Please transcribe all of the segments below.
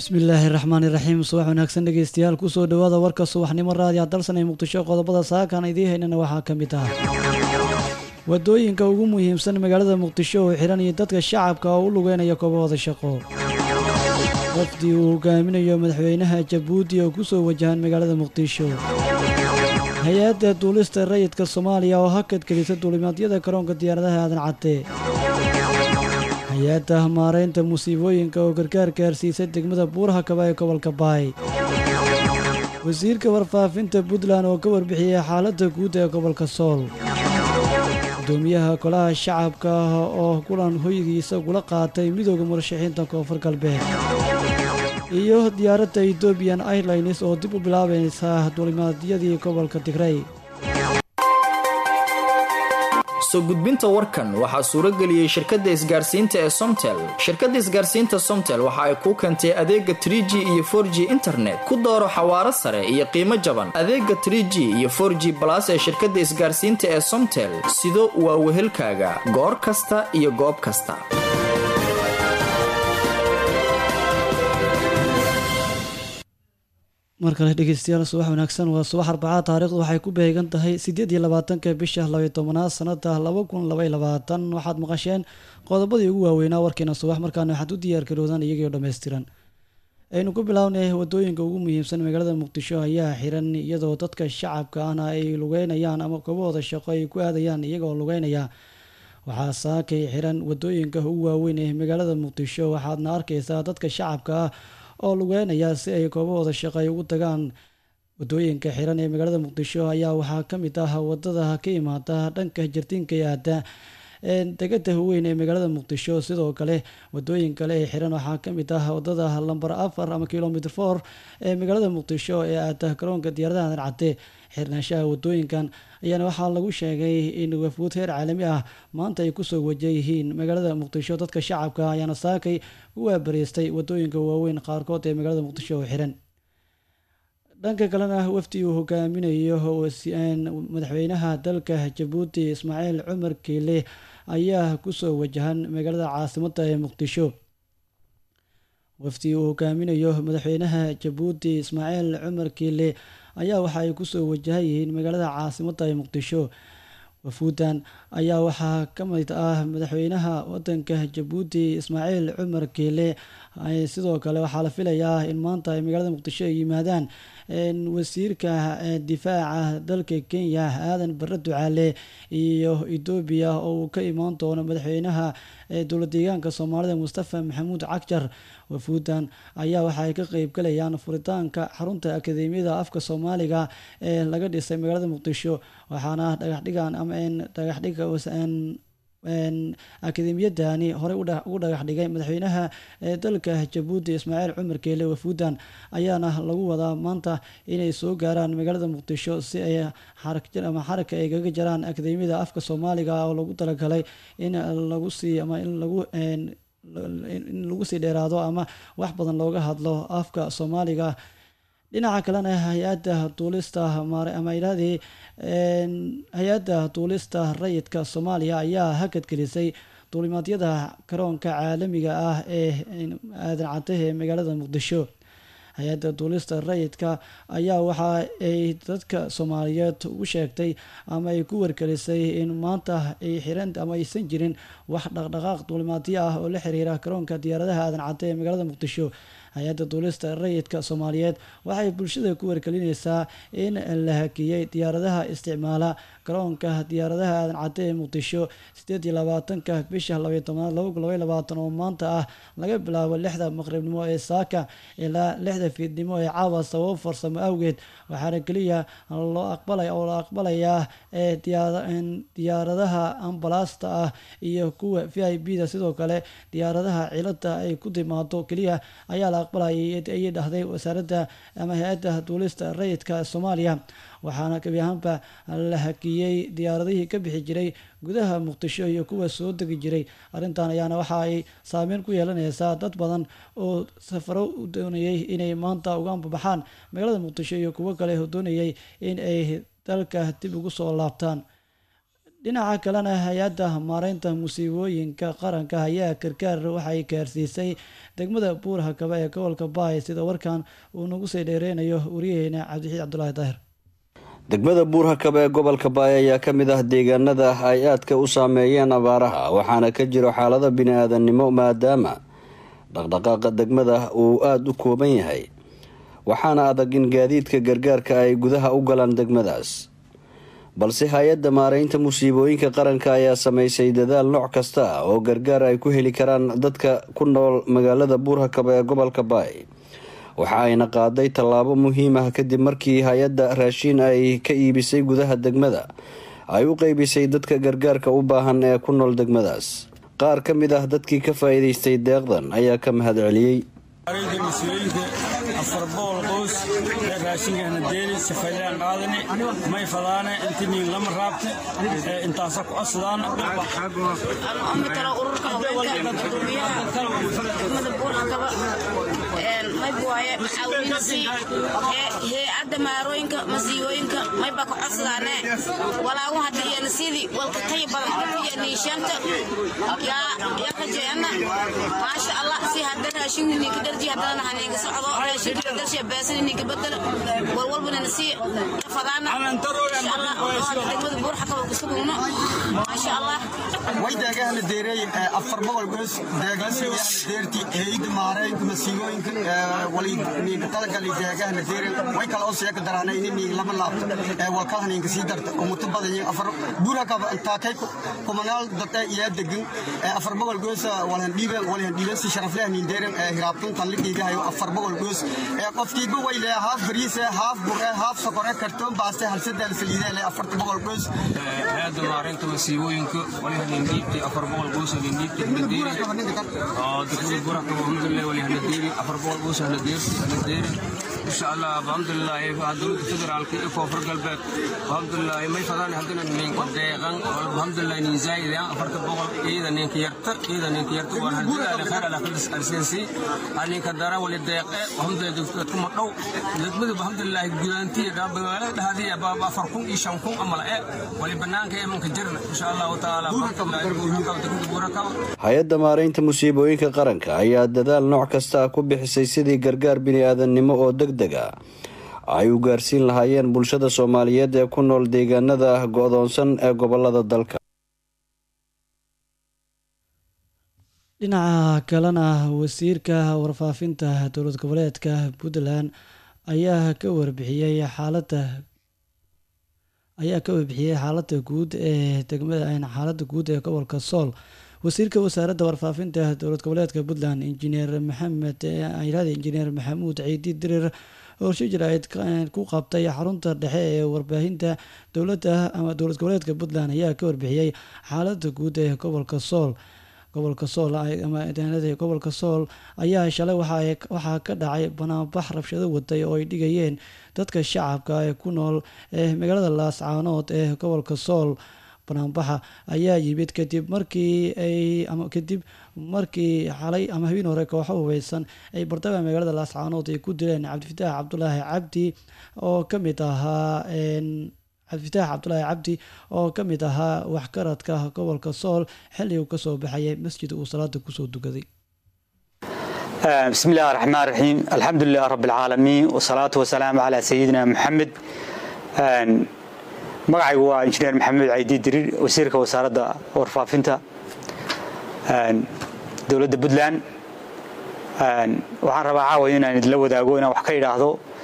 bismillaahi raxmaani raxiim subax wanaagsan dhegeystayaal kusoo dhawaada warka subaxnimo raadiya dalsan ee muqdisho qodobada saakan idiin haynana waxaa ka mid ah wadooyinka ugu muhiimsan magaalada muqdisho oo xihan iyo dadka shacabka oo u lugeynaya koobahooda shaqo wafdi uu hogaaminayo madaxweynaha jabuuti oo kusoo wajahan magaalada muqdisho hay-adda duulista rayidka soomaaliya oo hakad gelisa duulimaadyada garoonka diyaaradaha aadan cadde hay-adda maareynta musiibooyinka oo gargaar gaarsiisa degmada buuraha kaba ee gobolka baay wasiirka warfaafinta puntland oo ka warbixiyey xaaladda guud ee gobolka sool gudoomiyaha golaha shacabka oo kulan hoygiisa gula qaatay midooda murashaxiinta koonfur galbeed iyo diyaaradda ethoobiyan airlines oo dib u bilaabaysa duulimaadyadii gobolka tigrey soo gudbinta warkan waxaa suuro geliyey shirkadda isgaarsiinta ee somtel shirkadda isgaarsiinta somtel waxa ay kuu keentay adeega trie g iyo for g internet ku dooro xawaaro sare iyo qiimo jaban adeega trie g iyo for g balas ee shirkadda isgaarsiinta ee somtel sido waa wehelkaaga goor kasta iyo goob kasta mar kale dhegeystayaal subax wanaagsan waa subax arbacaa taarikhdu waxay ku beegan tahay siddeed iyo labaatanka bisha labaiy tobanaad sanada laba kun labaiy labaatan waxaad maqasheen qodobadii ugu waaweynaa warkeena subax markaana waxaad u diyaargaroodaan iyagoo dhammaystiran aynu ku bilownay wadooyinka ugu muhiimsan magaalada muqdisho ayaa xiran iyadoo dadka shacabka ahna ay lugeynayaan ama koobahooda shaqo ay ku aadayaan iyagoo lugeynaya waxaa saakay xiran wadooyinka ugu waaweyn ee magaalada muqdisho waxaadna arkaysaa dadka shacabka ah oo lugeynaya si ay koobahooda shaqo ay ugu tagaan wadooyinka xiran ee magaalada muqdisho ayaa waxaa ka mid ah wadada ka imaada dhanka jardiinka ee aada degada weyn ee magaalada muqdisho sidoo kale wadooyin kale ee xiran waxaa ka mid ah wadada lamber afar ama kilomitr for ee magaalada muqdisho ee aada garoonka diyaaradaha aadan cadde xirnaanshaha wadooyinkan ayaana waxaa lagu sheegay in wafuud heer caalami ah maanta ay kusoo wajayihiin magaalada muqdisho dadka shacabka ayaana saakay u waabariistay wadooyinka waaweyn qaarkood ee magaalada muqdisho oo xiran dhanka kalena wafdi uu hogaaminayo madaxweynaha dalka jabuuti ismaaciil cumar kiile ayaa kusoo wajahan magaalada caasimada ee muqdisho wafdi uu hogaaminayo madaxweynaha jabuuti ismaaciil cumar kiile ayaa waxa ay kusoo wajahan yihiin magaalada caasimada ee muqdisho wafuudan ayaa waxaa ka mid ah madaxweynaha wadanka jabuuti ismaaciil cumar kiile sidoo kale waxaa la filayaa in maanta ay magaalada muqdisho ay yimaadaan wasiirka difaaca dalka kenya aadan bare ducaale iyo etoobiya oo uu ka imaan doono madaxweynaha dowla deegaanka soomaalida mustafa maxamuud cagjar wafuudan ayaa waxa ay ka qeybgalayaan furitaanka xarunta akadeemiyada afka soomaaliga ee laga dhisay magaalada muqdisho waxaana dhagaxdhigan ama dhagaxdhiga akademiyadani horey ugu dhagax dhigay madaxweynaha dalka jabuuti ismaaciil cumar keele wafuudan ayaana lagu wadaa maanta inay soo gaaraan magaalada muqdisho si ay ama xaraka ay kaga jaraan akademiyada afka soomaaliga oo lagu talagalay in lagu sii ama in lagu in lagu sii dheeraado ama wax badan looga hadlo afka soomaaliga dhinaca kalena hay-adda duulista ama ihahdii hay-adda duulista rayidka soomaaliya ayaa hakad gelisay duulimaadyada garoonka caalamiga ah ee aadan caddahe ee magaalada muqdisho hay-adda duulista rayidka ayaa waxa ay dadka soomaaliyeed ugu sheegtay ama ay ku wargelisay in maanta ay xiran ama aysan jirin wax dhaqdhaqaaq duulimaadyo ah oo la xiriira garoonka diyaaradaha aadan cadde ee magaalada muqdisho hay-adda duulista rayidka soomaaliyeed waxay bulshada ku wargelinaysaa in la hakiyey diyaaradaha isticmaala garoonka diyaaradaha aadan cadde ee muqdisho sideed iyo labaatanka bisha labaiy tobnaad laba kun labaiy labaatan oo maanta ah laga bilaabo lixda maqribnimo ee saaka ilaa lixda fiidnimo ee caawa sababo farsamo awgeed waxaana keliya loo aqbalay oo la aqbalayaa ee diyaaradaha ambalaasta ah iyo kuwa v i b da sidoo kale diyaaradaha cilada ay ku timaado keliya ayaa la aqbalayay ayay dhahday wasaaradda ama hay-adda duulista rayidka soomaaliya waxaana gebi ahaanba la hakiyey diyaaradihii ka bixi jiray gudaha muqdisho iyo kuwa soo degi jiray arrintan ayaana waxa ay saameyn ku yeelanaysaa dad badan oo safaro u doonayay inay maanta uga ambabaxaan magaalada muqdisho iyo kuwo kale oo doonayay in ay dalka dib ugu soo laabtaan dhinaca kalena hay-adda maareynta musiibooyinka qaranka ayaa gargaar waxay gaarsiisay degmada buur hakaba ee gobolka baay sida warkan uu nagu sii dheereynayo wariyaheena cabdixiid cabdulaahi daahir degmada buur hakaba ee gobolka baay ayaa ka mid ah deegaanada ay aadka u saameeyeen abaaraha waxaana ka jiro xaalada bini-aadannimo maadaama dhaqdhaqaaqa degmada uu aada u kooban yahay waxaana adag in gaadiidka gargaarka ay gudaha u galaan degmadaas balse hay-adda maareynta musiibooyinka qaranka ayaa sameysay dadaal nooc kasta oo gargaar ay ku heli karaan dadka ku nool magaalada buurhakaba ee gobolka baay waxa ayna qaaday tallaabo muhiim ah kadib markii hay-adda raashiin ay ka iibisay gudaha degmada ay u qeybisay dadka gargaarka u baahan ee ku nool degmadaas qaar ka mid ah dadkii ka faa'iidaystay deeqdan ayaa ka mahad celiyey mas-uuliyiinta afar boqol qoys ee raashinkaana deeli safaylaan qaadani may fadaane intiniin lama raabte ee intaasa ku codsadaan tala ururka haweenka gudoomiyaha degmada buurhakaba mayb waaye caawinsi hay-adda maarooyinka masiibooyinka mayba ka codsadaane walaagu hadda iyana sidii walka tay badan iyo niishanta yaa rajeena maasha allah si hadda raashinka ninka dharji haddana haninka socdo raashinka darsha beesan ninka bedel walwalbana nasi fadaana insha allah degmada buurhakaba kusugugno maasha allah way deegahana deereey afar boqol goos deegaansiyaana deerti hayda maareynta masiibooyinka walininka talagali deegahana deereen way kala oo seeka daraana inini lama laabto walkalahaninka sii darta umuto badanyi afar buurakaba taakay kumanaal dad iyaa degan afar boqol goos walhan dhiiben walhan dhiiben si sharaflehanin deeren hiraabtun tan ligiigahayo afar boqol goos qofkiiba way lee haaf bariise haaf bure haaf sokore kartoon baaste halsadaan saliidee lee afarta boqol goos hayada maareynta masiibooyinka walihaniindiibti afar boqol goos haniindiibti hanadeeri oo degmada burakaba alhamdulilah walihanadeeri afar boqol goos hanadeerti hanadeeri insha allah alhamdulilah dowladda federaalka iyo koonfur galbeed alhamdulilah may fadaan haddana ninka deeqan alhamdulilah nin zaaidan afarta boqol iyada ninka yarta iyada ninka yarta waa hadidaale khayr ala kadis arsensi aninka dara wali deeqe alhamdulilah dadku ma dhow degmada alhamdulilah gudaantiya magaalada dhahdiya baaba afar kun iyo shan kun amala e wali banaanka emanka jirna insha allahu tacaala hay-adda maareynta musiibooyinka qaranka ayaa dadaal nooc kasta ku bixisay sidii gargaar bini-aadannimo oo deg deg a ay u gaarsiin lahaayeen bulshada soomaaliyeed ee ku nool deegaanada go-doonsan ee gobolada dalka dhinaca kalena wasiirka warfaafinta dowlad goboleedka puntland ayaa ka warbixiyey xaaladda ayaa ka warbixiyey xaaladda guud ee degmada xaaladda guud ee gobolka sool wasiirka wasaaradda warfaafinta dowlad goboleedka puntland injineer maxamed ayraadi injineer maxamuud ciidi dirir horsho jaraa'id ku qabtay xarunta dhexe ee warbaahinta dowladda ama dowlad goboleedka puntland ayaa ka warbixiyey xaaladda guud ee gobolka sool gobolka sool ama deegaanada gobolka sool ayaa shalay waxaa ka dhacay banaanbax rabshado waday oo ay dhigayeen dadka shacabka ee ku nool ee magaalada laascaanood ee gobolka sool banaanbaxa ayaa yimid kadib markii ay ama kadib markii xalay ama habeen hore kooxo hubeysan ay bardaba magaalada laascaanood ay ku dileen cabdifitaax cabdulaahi cabdi oo ka mid ahaa cabdifitaax cabdulaahi cabdi oo ka mid ahaa waxgaradka gobolka sool xilli uu kasoo baxayay masjid uu salaada kusoo dukaday بسم الله الرحمن الرحيم الحمد لله رب العالمين والصلاة والسلام على سيدنا محمد magacaygu waa injineer maxamed caydi diriir wasiirka wasaaradda warfaafinta dowladda puntland waxaan rabaa caawa inaan idinla wadaago inaan wax ka idhaahdo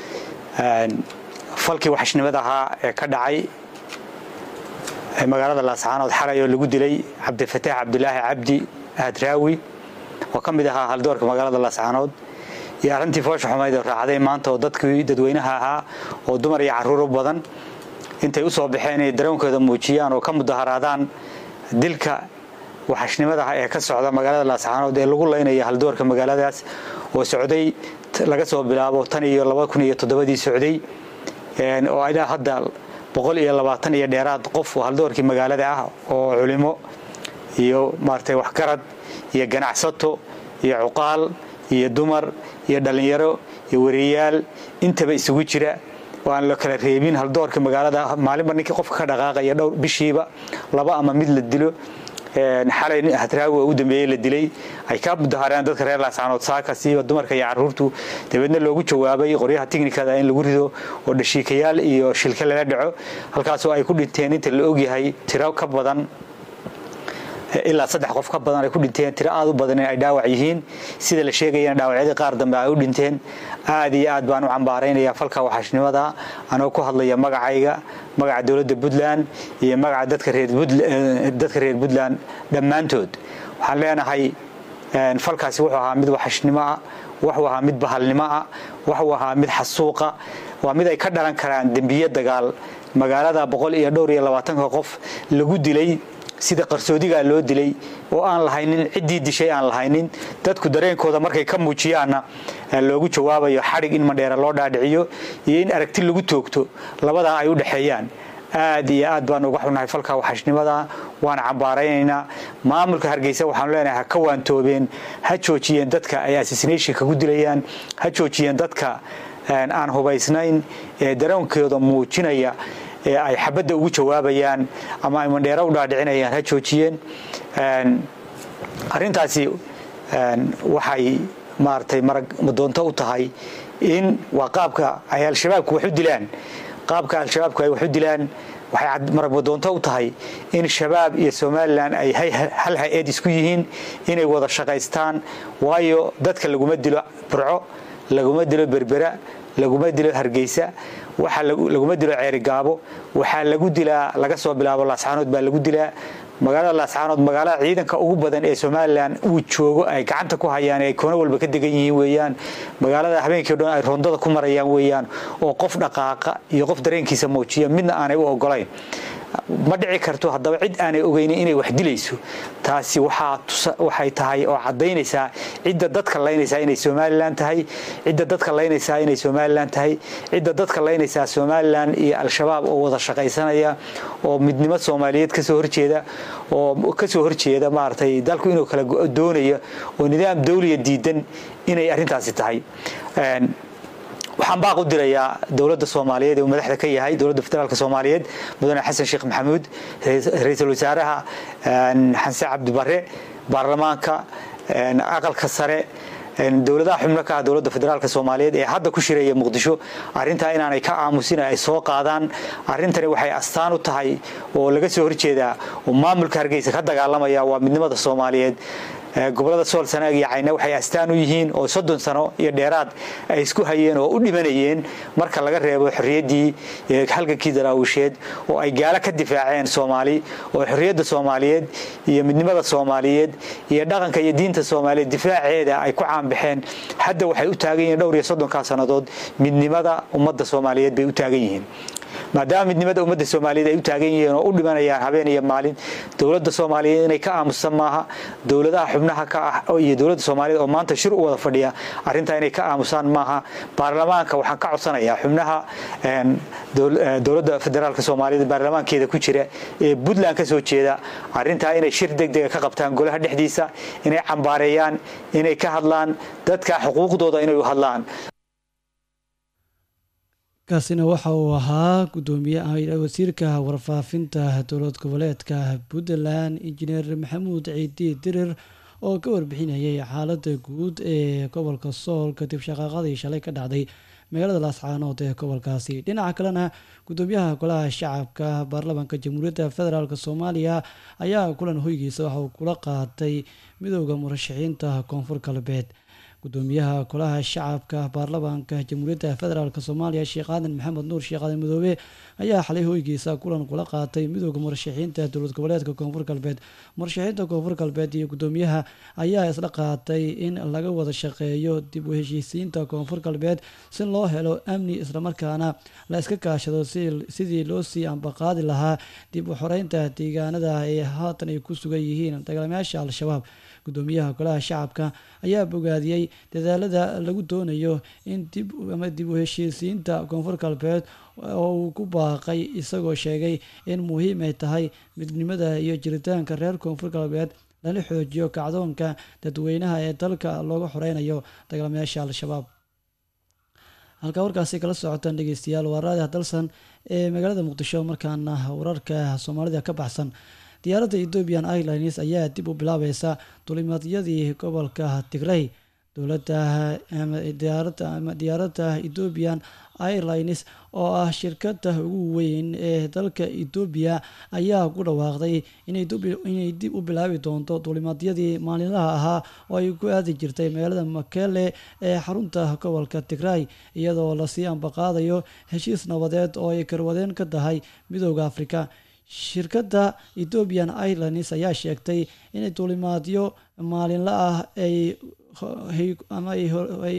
falkii waxashnimada ahaa ee ka dhacay magaalada laascaanood xalay oo lagu dilay cabdifataax cabdulaahi cabdi ahadraawi oo ka mid ahaa haldoorka magaalada laascaanood iyo arrintii foosha xumayd oo raacday maanta oo dadkii dadweynaha ahaa oo dumar iyo carruuro badan intay u soo baxeen inay daroonkooda muujiyaan oo ka mudaharaadaan dilka waxashnimada ah ee ka socda magaalada laascaanood ee lagu laynaya haldoorka magaaladaas oo socday laga soo bilaabo tan iyo laba kun iyo toddobadii socday oo ilaa hadda boqol iyo labaatan iyo dheeraad qof oo haldoorkii magaalada ah oo culimo iyo maaragtay waxgarad iyo ganacsato iyo cuqaal iyo dumar iyo dhallinyaro iyo wariyayaal intaba isugu jira oo aan la kala reebin haldoorka magaalada maalinba ninkii qofka ka dhaqaaqaya dhowr bishiiba laba ama mid la dilo xalay hadraawi oo u dambeeyey la dilay ay ka mudahareen dadka reer laascaanood saaka siiba dumarka iyo caruurtu dabeedna loogu jawaabay qoryaha tiknikada in lagu rido oo dhashiikayaal iyo shilka lala dhaco halkaasoo ay ku dhinteen inta la ogyahay tiro ka badan ilaa saddex qof ka badan ay ku dhinteen tiro aad u badan in ay dhaawac yihiin sida la sheegayana dhaawacyadii qaar dambe ay u dhinteen aad iyo aad baan u cambaaraynaya falka waxashnimada anoo ku hadlaya magacayga magaca dowladda puntland iyo magaca dadka reer puntland dhammaantood waxaan leenahay falkaasi wuxuu ahaa mid waxashnimo ah wuxuu ahaa mid bahalnimo ah wuxuu ahaa mid xasuuqa waa mid ay ka dhalan karaan dembiye dagaal magaalada boqol iyo dhowr iyo labaatanka qof lagu dilay sida qarsoodigaa loo dilay oo aan lahaynin ciddii dishay aan lahaynin dadku dareenkooda markay ka muujiyaanna loogu jawaabayo xadhig in mandheera loo dhaadhiciyo iyo in aragti lagu toogto labadaa ay u dhexeeyaan aad iyo aad baan uga xunahay falka waxashnimada waana cambaaraynaynaa maamulka hargeysa waxaanu leenahay ha ka waantoobeen ha joojiyeen dadka ay assassinationka ku dilayaan ha joojiyeen dadka aan hubaysnayn ee dareenkooda muujinaya ee ay xabadda ugu jawaabayaan ama ay mandheero u dhaadhicinayaan ha joojiyeen arrintaasi waxay maaragtay marag madoonto u tahay in waa qaabka ay al-shabaabku wax u dilaan qaabka al-shabaabku ay wax u dilaan waxay marag madoonto u tahay in shabaab iyo somalilan ay hal hay-ad isku yihiin inay wada shaqaystaan waayo dadka laguma dilo burco laguma dilo berbera laguma dilo hargeysa waxa laguma dilo ceerigaabo waxaa lagu dilaa laga soo bilaabo laascaanood baa lagu dilaa magaalada laascaanood magaalada ciidanka ugu badan ee somalilan uu joogo ay gacanta ku hayaan ay koono walba ka degan yihiin weeyaan magaalada habeenkii o dhan ay rondada ku marayaan weeyaan oo qof dhaqaaqa iyo qof dareenkiisa muujiya midna aanay u ogolayn ma dhici karto haddaba cid aanay ogeynin inay wax dilayso taasi waxay tahay oo caddaynaysaa cidda dadka laynaysaa inay somalilan tahay cidda dadka laynaysaa inay somalilan tahay cidda dadka laynaysaa somalilan iyo al-shabaab oo wada shaqaysanaya oo midnimo soomaaliyeed kasoo horjeeda oo kasoo horjeeda maaragtay dalku inuu kala doonaya oo nidaam dawliya diidan inay arrintaasi tahay waxaan baaq u dirayaa dowladda soomaaliyeed ee uu madaxda ka yahay dowladda federaalk soomaaliyeed mudane xasan sheekh maxamuud ra-iisul wasaaraha xanse cabdi bare baarlamaanka aqalka sare dowladaha xubno ka ah dowladda federaalk soomaaliyeed ee hadda ku shiraya muqdisho arrintaa inaanay ka aamusin ay soo qaadaan arrintani waxay astaan u tahay oo laga soo horjeedaa oo maamulka hargeysa ka dagaalamaya waa midnimada soomaaliyeed gobolada sool sanaag iyo cayna waxay astaan u yihiin oo soddon sano iyo dheeraad ay isku hayeen oo u dhimanayeen marka laga reebo xorriyaddii halgankii daraawisheed oo ay gaalo ka difaaceen soomaali oo xorriyadda soomaaliyeed iyo midnimada soomaaliyeed iyo dhaqanka iyo diinta soomaaliyeed difaaceeda ay ku caanbaxeen hadda waxay u taagan yihiin dhowr iyo soddonkaa sannadood midnimada ummadda soomaaliyeed bay u taagan yihiin maadaama midnimada ummadda soomaaliyeed ay u taagan yihiin oo u dhimanayaan habeen iyo maalin dowladda soomaaliyeed inay ka aamusan maaha dowladaha xubnaha ka ah iyo dowladda soomaaliyeed oo maanta shir u wada fadhiya arrintaa inay ka aamusaan maaha baarlamaanka waxaan ka codsanayaa xubnaha dowladda federaalk soomaaliyeed baarlamaankeeda ku jira ee puntland ka soo jeeda arrintaa inay shir degdega ka qabtaan golaha dhexdiisa inay cambaareeyaan inay ka hadlaan dadka xuquuqdooda inay u hadlaan kaasina waxa uu ahaa gudoomiye wasiirka warfaafinta dowlad goboleedka puntland injineer maxamuud ciidi dirir oo ka warbixinayay xaalada guud ee gobolka sool kadib shaqaaqadii shalay ka dhacday magaalada laascaanood ee gobolkaasi dhinaca kalena gudoomiyaha golaha shacabka baarlamaanka jamhuuriyadda federaalk soomaaliya ayaa kulan hoygiisa waxa uu kula qaatay midooda murashaxiinta koonfur galbeed gudoomiyaha golaha shacabka baarlamaanka jamhuuriyadda federaalk soomaaliya sheekh aadan maxamed nuur sheekh aadan madoobe ayaa xalay hoygiisa kulan kula qaatay midooda murashaxiinta dowlad goboleedka koonfur galbeed murashaxiinta koonfur galbeed iyo gudoomiyaha ayaa isla qaatay in laga wada shaqeeyo dib u heshiisiinta koonfur galbeed si loo helo amni islamarkaana la iska kaashado sidii loo sii ambaqaadi lahaa dib u xoreynta deegaanada ay haatan ay ku sugan yihiin dagaalamayaasha al-shabaab gudoomiyaha golaha shacabka ayaa bogaadiyey dadaalada lagu doonayo in dib ama dib u heshiisiinta koonfur galbeed oo uu ku baaqay isagoo sheegay in muhiim ay tahay midnimada iyo jiritaanka reer koonfur galbeed lala xoojiyo kacdoonka dadweynaha ee dalka looga xoreynayo dagaalamayaasha al-shabaab halkaa warkaasi kala socotaan dhegeystayaal waa raadi hadalsan ee magaalada muqdisho markaana wararka soomaalida ka baxsan diyaaradda ethiopian airlines ayaa dib u bilaabaysa dulimadyadii gobolka tigrey dowladda diyaaradda ama diyaaradda ethiopian airlines oo ah shirkada ugu weyn ee dalka etoobiya ayaa ku dhawaaqday inay dib u bilaabi doonto duulimaadyadii maalinlaha ahaa oo ay ku aadi jirtay magaalada makele ee xarunta gobolka tigray iyadoo lasii ambaqaadayo heshiis nabadeed oo ay karwadeen ka tahay midooda afrika shirkadda ethiopian airlines ayaa sheegtay inay duulimaadyo maalinla ah ay ama ay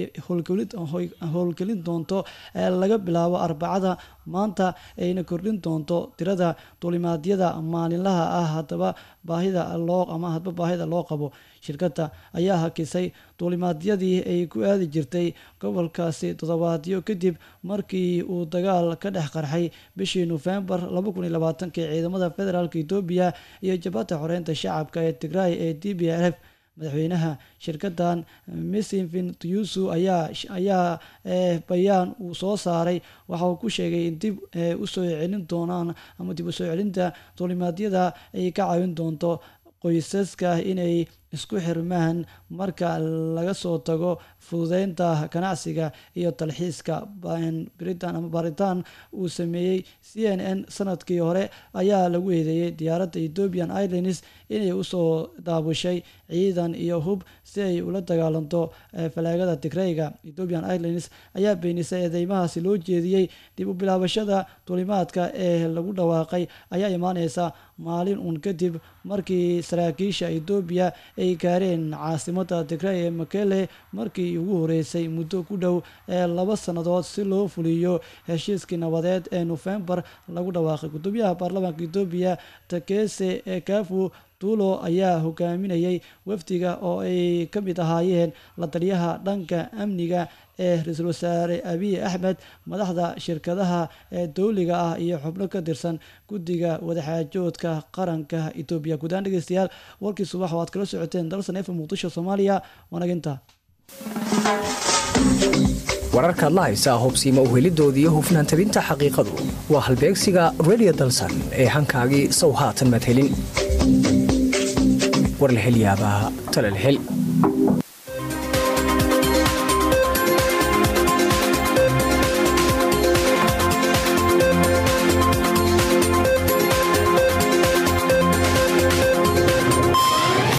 howlgelin doonto laga bilaabo arbacada maanta ayna kordhin doonto tirada duulimaadyada maalinlaha ah hadaba baahida loo ama hadba baahida loo qabo shirkadda ayaa hakisay duulimaadyadii ay ku aadi jirtay gobolkaasi toddobaadyo kadib markii uu dagaal ka dhex qarxay bishii nofembar ee ciidamada federaalk etoobiya iyo jabhadda xoreynta shacabka ee tigray ee d b l f madaxweynaha shirkadan missinvin tuyusu ayaa ayaa bayaan uu soo saaray waxa uu ku sheegay in dib usoo celin doonaan ama dib usoo celinta duulimaadyada ay ka caawin doonto qoysaska inay isku xirmaan marka laga soo tago fududeynta ganacsiga iyo talxiiska britain ama baaritaan uu sameeyey c n n sanadkii hore ayaa lagu eedeeyey diyaaradda ethiopian airlines inay usoo daabushay ciidan iyo hub si ay ula dagaalanto falaagada tigreyga ethiopian airlines ayaa beenisay eedeymahaasi loo jeediyey dib u bilaabashada duulimaadka ee lagu dhawaaqay ayaa imaaneysa maalin uun kadib markii saraakiisha etoobiya ay gaareen caasimada tigrey ee makele markii ugu horeysay muddo ku dhow ee laba sannadood si loo fuliyo heshiiskii nabadeed ee nofembar lagu dhawaaqay gudoomiyaha baarlamaanka etoobiya takese kafu tuulo ayaa hogaaminayay wafdiga oo ay ka mid ahaayeen la taliyaha dhanka amniga ee ra-iisul wasaare abiy axmed madaxda shirkadaha ee dowliga ah iyo xubno ka tirsan guddiga wadaxaajoodka qaranka etoobiya guudaan dhegeystayaal warkii subax oo aad kala socoteen dalsan efa muqdisho soomaaliya wanaginta wararkaad la haysaa hubsiima uhelidooda iyo hufnaan tabinta xaqiiqadu waa halbeegsiga redio dalsan ee hankaagii sow haatan madhelin war la hel yaabaa tala la hel